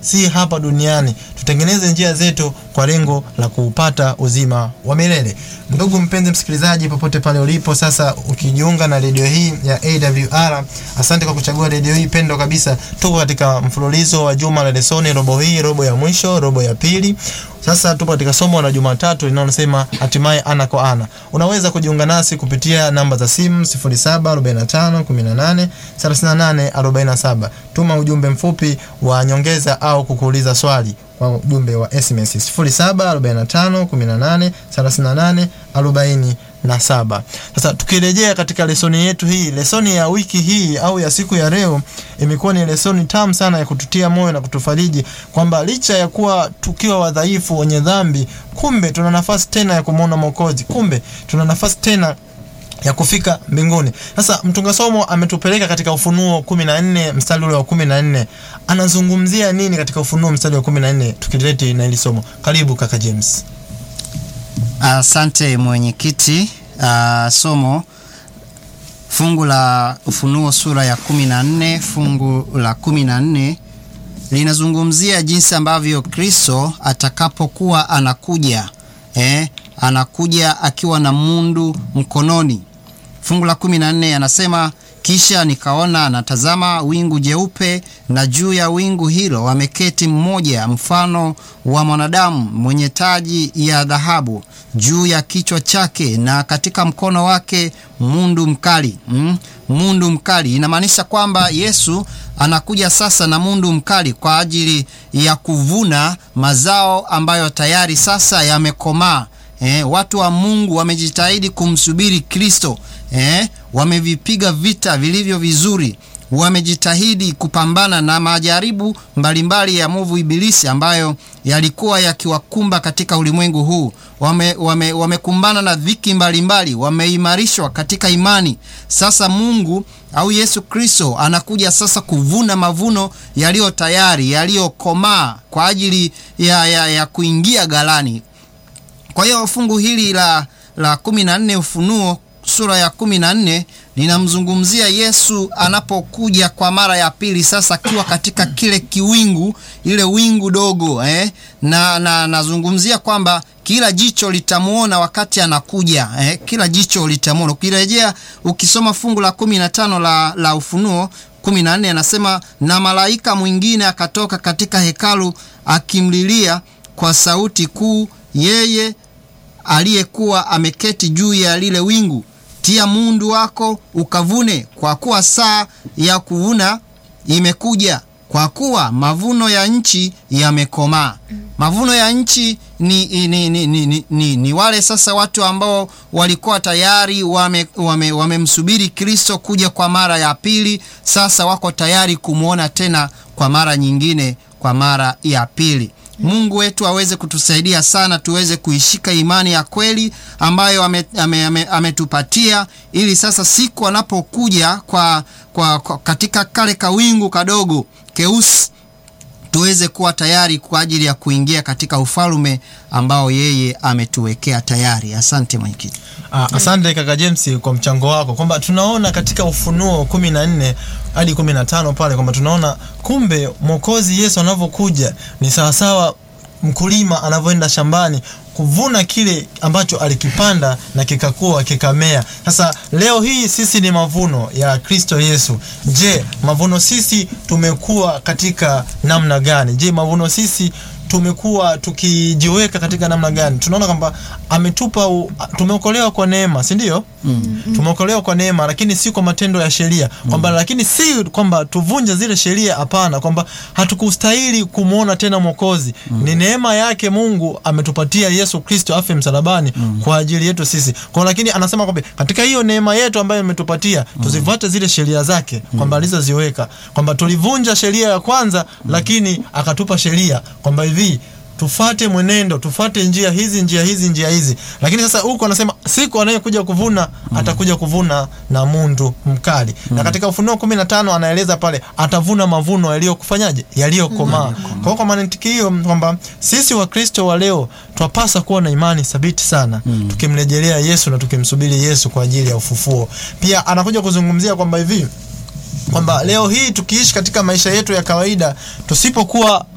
si hapa duniani. Tutengeneze njia zetu kwa lengo la kuupata uzima wa milele. Ndugu mpenzi msikilizaji, popote pale ulipo sasa, ukijiunga na redio hii ya AWR, asante kwa kuchagua redio hii pendo kabisa. Tuko katika mfululizo wa juma la lesoni, robo hii, robo ya mwisho, robo ya pili. Sasa tupo katika somo la Jumatatu linalosema hatimaye ana kwa ana. Unaweza kujiunga nasi kupitia namba za simu 0745 18 38 47. Tuma ujumbe mfupi wa nyongeza au kukuuliza swali kwa ujumbe wa SMS 0745 18 38 47. Sasa tukirejea katika lesoni yetu hii, lesoni ya wiki hii au ya siku ya leo imekuwa ni lesoni tamu sana ya kututia moyo na kutufariji kwamba licha ya kuwa tukiwa wadhaifu wenye dhambi, kumbe tuna nafasi tena ya kumwona Mwokozi, kumbe tuna nafasi tena ya kufika mbinguni. Sasa mtunga somo ametupeleka katika Ufunuo 14 mstari ule wa 14. Anazungumzia nini katika Ufunuo mstari wa 14? Tukileti na hili somo. Karibu kaka James. Asante mwenyekiti. Uh, somo fungu la Ufunuo sura ya 14 fungu la 14 linazungumzia jinsi ambavyo Kristo atakapokuwa anakuja eh, anakuja akiwa na mundu mkononi. Fungu la 14 anasema kisha nikaona anatazama wingu jeupe, na juu ya wingu hilo ameketi mmoja mfano wa mwanadamu mwenye taji ya dhahabu juu ya kichwa chake, na katika mkono wake mundu mkali. Mm, mundu mkali inamaanisha kwamba Yesu anakuja sasa na mundu mkali kwa ajili ya kuvuna mazao ambayo tayari sasa yamekomaa. Eh, watu wa Mungu wamejitahidi kumsubiri Kristo. Eh, wamevipiga vita vilivyo vizuri, wamejitahidi kupambana na majaribu mbalimbali ya mwovu Ibilisi ambayo yalikuwa yakiwakumba katika ulimwengu huu. Wame, wamekumbana na dhiki mbalimbali, wameimarishwa katika imani. Sasa Mungu au Yesu Kristo anakuja sasa kuvuna mavuno yaliyo tayari, yaliyokomaa kwa ajili ya, ya, ya kuingia ghalani. Kwa hiyo fungu hili la, la kumi na nne Ufunuo sura ya kumi na nne linamzungumzia Yesu anapokuja kwa mara ya pili, sasa akiwa katika kile kiwingu, ile wingu dogo eh? na na nazungumzia kwamba kila jicho litamwona wakati anakuja eh? kila jicho litamwona. Ukirejea ukisoma fungu la kumi na tano la, la Ufunuo kumi na nne anasema, na malaika mwingine akatoka katika hekalu akimlilia kwa sauti kuu yeye aliyekuwa ameketi juu ya lile wingu, tia mundu wako ukavune, kwa kuwa saa ya kuvuna imekuja, kwa kuwa mavuno ya nchi yamekomaa. Mavuno ya nchi ni, ni, ni, ni, ni, ni, ni wale sasa watu ambao walikuwa tayari wamemsubiri wame, wame Kristo kuja kwa mara ya pili. Sasa wako tayari kumwona tena kwa mara nyingine, kwa mara ya pili. Mungu wetu aweze kutusaidia sana tuweze kuishika imani ya kweli ambayo ametupatia ame, ame ili sasa siku anapokuja kwa, kwa, kwa katika kale kawingu kadogo keusi tuweze kuwa tayari kwa ajili ya kuingia katika ufalme ambao yeye ametuwekea tayari. Asante mwenyekiti. Ah, asante kaka James kwa mchango wako, kwamba tunaona katika Ufunuo kumi na nne hadi kumi na tano pale kwamba tunaona kumbe mwokozi Yesu anavyokuja ni sawasawa mkulima anavyoenda shambani kuvuna kile ambacho alikipanda na kikakua kikamea. Sasa leo hii sisi ni mavuno ya Kristo Yesu. Je, mavuno sisi tumekuwa katika namna gani? Je, mavuno sisi tumekuwa tukijiweka katika namna gani? Tunaona kwamba ametupa, tumeokolewa kwa neema, si ndio? mm. Tumeokolewa kwa neema, lakini si kwa matendo ya sheria kwamba, lakini si kwamba tuvunje zile sheria, hapana, kwamba hatukustahili kumwona tena Mwokozi. mm. Ni neema yake Mungu ametupatia Yesu Kristo afe msalabani mm. kwa ajili yetu sisi kwa, lakini anasema kwamba katika hiyo neema yetu ambayo ametupatia mm. tuzifuate zile sheria zake kwamba alizoziweka, kwamba tulivunja sheria ya kwanza mm. lakini akatupa sheria kwamba hivi tufate mwenendo, tufate njia hizi njia hizi njia hizi. Lakini sasa huko anasema siku anayekuja kuvuna mm. atakuja kuvuna na mundu mkali mm. na katika Ufunuo kumi na tano anaeleza pale atavuna mavuno yaliyokufanyaje, yaliyokomaa mm. kwa hiyo kwa mantiki hiyo kwamba sisi Wakristo wa leo twapasa kuwa na imani thabiti sana mm. tukimrejelea Yesu na tukimsubiri Yesu kwa ajili ya ufufuo. Pia anakuja kuzungumzia kwamba hivi kwamba leo hii tukiishi katika maisha yetu ya kawaida tusipokuwa